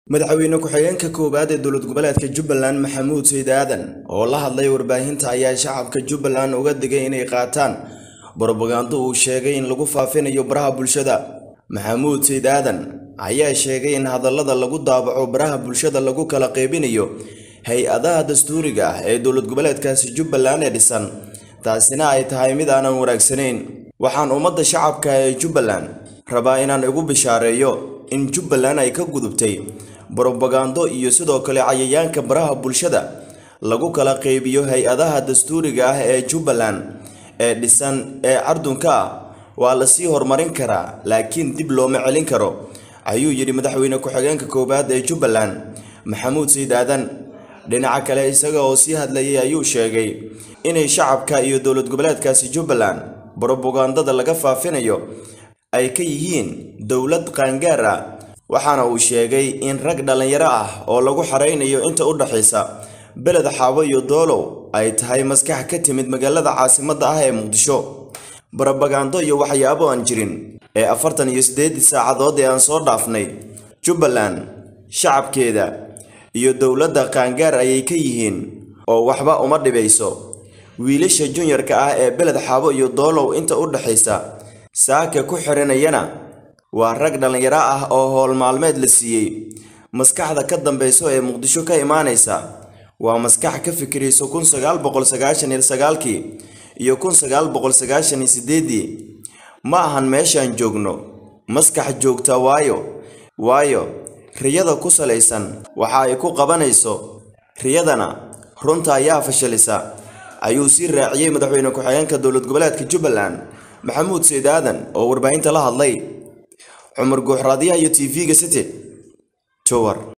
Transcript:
madaxweyne ku-xigeenka koowaad ee dowlad goboleedka jubbaland maxamuud sayd aadan oo la hadlay warbaahinta ayaa shacabka jubbaland uga digay inay qaataan brobagando uu sheegay in lagu faafinayo baraha bulshada maxamuud sayd aadan ayaa sheegay in hadallada lagu daabaco baraha bulshada lagu kala qeybinayo hay-adaha dastuuriga ah ee dowlad goboleedkaasi jubbaland ee dhisan taasina ay tahay mid aanan wanaagsanayn waxaan ummadda shacabka ee jubbaland rabaa inaan igu bishaareeyo in jubbaland ay ka gudubtay brobagando iyo sidoo kale cayayaanka baraha bulshada lagu kala qeybiyo hay-adaha dastuuriga ah ee jubbaland ee dhisan ee cardunka ah waa lasii horumarin karaa laakiin dib looma celin karo ayuu yidhi madaxweyne ku-xigeenka koowaad ee jubbaland maxamuud sayd aadan dhinaca kale isaga oo sii hadlayay ayuu sheegay inay shacabka iyo dowlad goboleedkaasi jubbaland brobagandada laga faafinayo ay ka yihiin dowlad qaangaar ah waxaana uu sheegay in rag dhallinyaro ah oo lagu xaraynayo inta u dhaxaysa beled xaabo iyo doolow ay tahay maskax ka timid magaalada caasimadda ah ee muqdisho brobagando iyo waxyaabo aan jirin ee afartan iyo siddeedii saacadood ee aan soo dhaafnay jubbaland shacabkeeda iyo dowladda qaangaar ayay ka yihiin oo waxba uma dhibayso wiilasha junyarka ah ee beled xaabo iyo doolow inta u dhaxaysa saaka ku xiranayana waa rag dhallinyaro ah oo howl maalmeed la siiyey maskaxda ka dambayso ee muqdisho ka imaanaysa waa maskax ka fikirayso kun sagaal boqol sagaashan iyo sagaalkii iyo kun sagaal boqol sagaashan iyo sideedii ma ahan meeshaan joogno maskax joogta waayo waayo riyada ku salaysan waxa ay ku qabanayso riyadana runta ayaa fashilisa ayuu sii raaciyey madaxweyne ku-xigeenka dowlad goboleedka jubbaland maxamuud sayd aadan oo warbaahinta la hadlay cumar guuxraadyaha iyo t v-ga city jowar